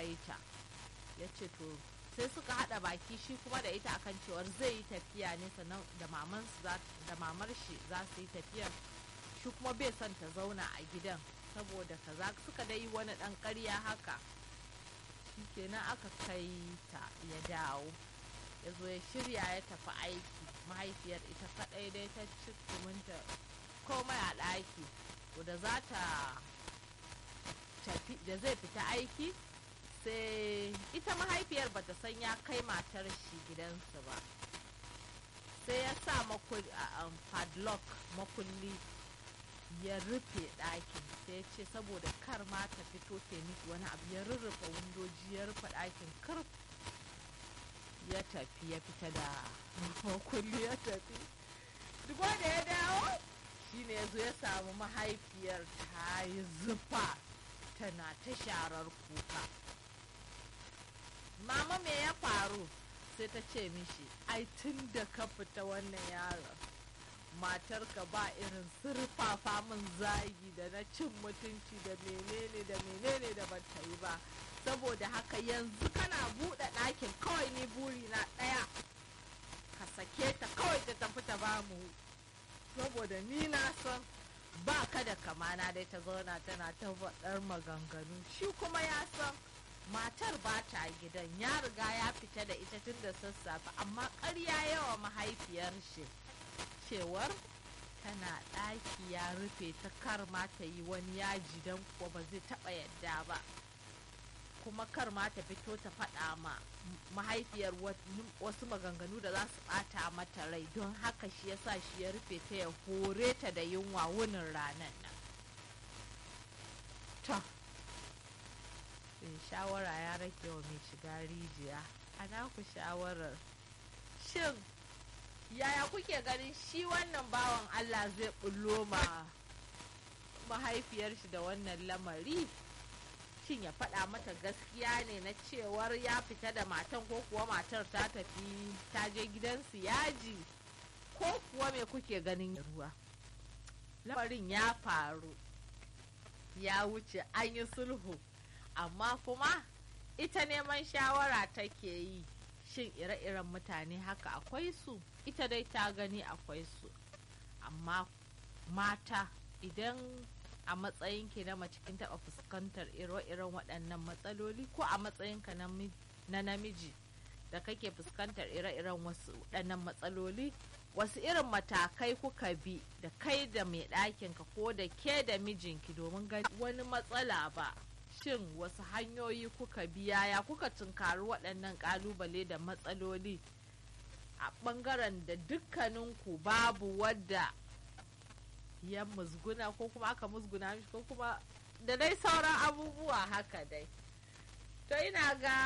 yi ta ya ce to sai suka haɗa baki shi kuma da ita akan cewar zai yi tafiya ne sannan da mamar shi za su yi tafiyar shi kuma bai son ta zauna a gidan saboda kaza suka dai yi wani ɗan ƙarya haka kenan aka kai ta ya dawo ya zo ya shirya ya tafi aiki mahaifiyar ita kaɗai dai ta ci tuminta komai a ɗaki to da za ta tafi da zai fita aiki sai ita mahaifiyar bata san ya kai matar shi gidansu ba sai ya sa padlock makulli ya rufe ɗakin sai ce saboda kar ma ta fito ke miki wani abu ya rurrufe windoji ya rufe ɗakin kar ya tafi ya fita da makulli ya tafi duk da ya dawo shine ya zo ya samu mahaifiyar ta yi zufa tana ta sharar kuka mama me ya faru sai ta ce mishi ai tun da ka fita wannan yaron matarka ba irin surfafa min zagi da na cin mutunci da menene da menene da ban ta yi ba saboda haka yanzu kana buɗe ɗakin kawai ni buri na ɗaya ka sake ta kawai ta tafi ta ba mu saboda ni na san ba ka da kamana dai ta zauna tana ta faɗar maganganu shi kuma ya san matar ba ta gidan ya riga ya fita da ita tun da sassafe amma ƙarya yawa mahaifiyar shi cewar tana ɗaki ya rufe ta kar ma ta yi wani yaji don kuwa ba zai taɓa yadda ba kuma kar ma ta fito ta faɗa ma mahaifiyar wasu maganganu da za su ɓata mata rai don haka shi yasa shi ya rufe ta ya hore ta da yunwa wunin ranar nan to shawara ya rage wa mai shiga rijiya ana ku shawarar shin yaya kuke ganin shi wannan bawan allah zai bullo ma mahaifiyar shi da wannan lamari shin ya faɗa mata gaskiya ne na cewar ya fita da matan ko kuwa matar ta tafi ta je gidansu yaji ko kuwa me kuke ganin ruwa lamarin ya faru ya wuce an yi sulhu amma kuma ita neman shawara take yi shin ire-iren mutane haka akwai su ita dai ta gani akwai su amma mata idan a matsayinki na mace kin taɓa fuskantar ire-iren waɗannan matsaloli ko a matsayinka na namiji da kake fuskantar ire-iren wasu waɗannan matsaloli wasu irin matakai kuka bi da kai da mai ɗakinka ko da ke da mijinki domin gani wani matsala ba shin wasu hanyoyi kuka bi yaya kuka tunkari waɗannan ƙalubale da matsaloli a ɓangaren da dukkaninku babu wadda ya musguna ko kuma aka musguna mishi ko kuma da dai sauran abubuwa haka dai to ina ga